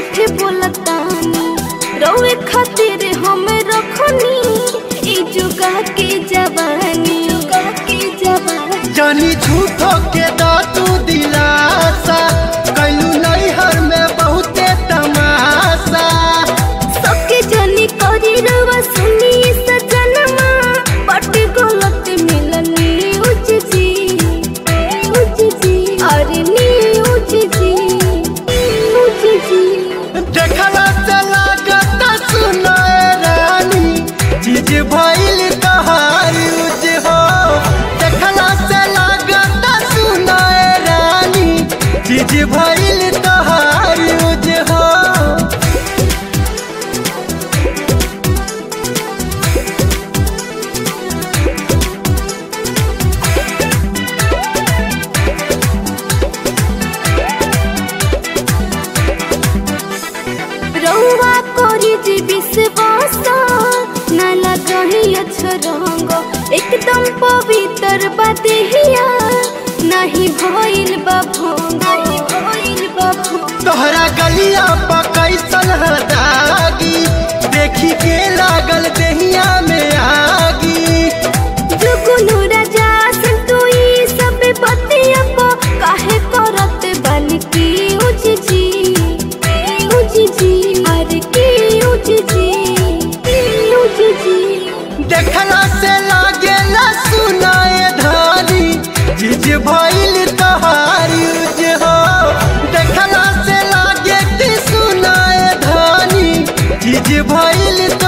झूठ बोलतानी रौए खातिर हम रखनी ई जुगा के जवानी जुगा के जवानी जानी झूठो के दातू दिलासा कैलू नैहर में बहुते तमाशा सबके जनी करी रवा सुनी सजनमा बट गलत मिलनी उच जी उच जी अरे नी उच जी उच जी देखला से लागत सुनाए रानी चीज भइल तहार यूज हो देखला से लागत सुनाए रानी चीज भइल तहार यूज हो रौआ करी जी विश्वास न लगही रंग एकदम पवित्र बदेहिया नहीं भइल बा भंग नहीं भइल बा भंग तोहरा गलिया पर कैसन दागी देखी के लागल देहिया में आगी जुगुनु राजा संतुई सब बतिया को काहे करत बन की उज जी उज जी अरे की उज जी उज जी देखला से लागेला सुनाए धानी चीज भइल तहार यूज हो देखला से लागे कि सुनाए धानी चीज भइल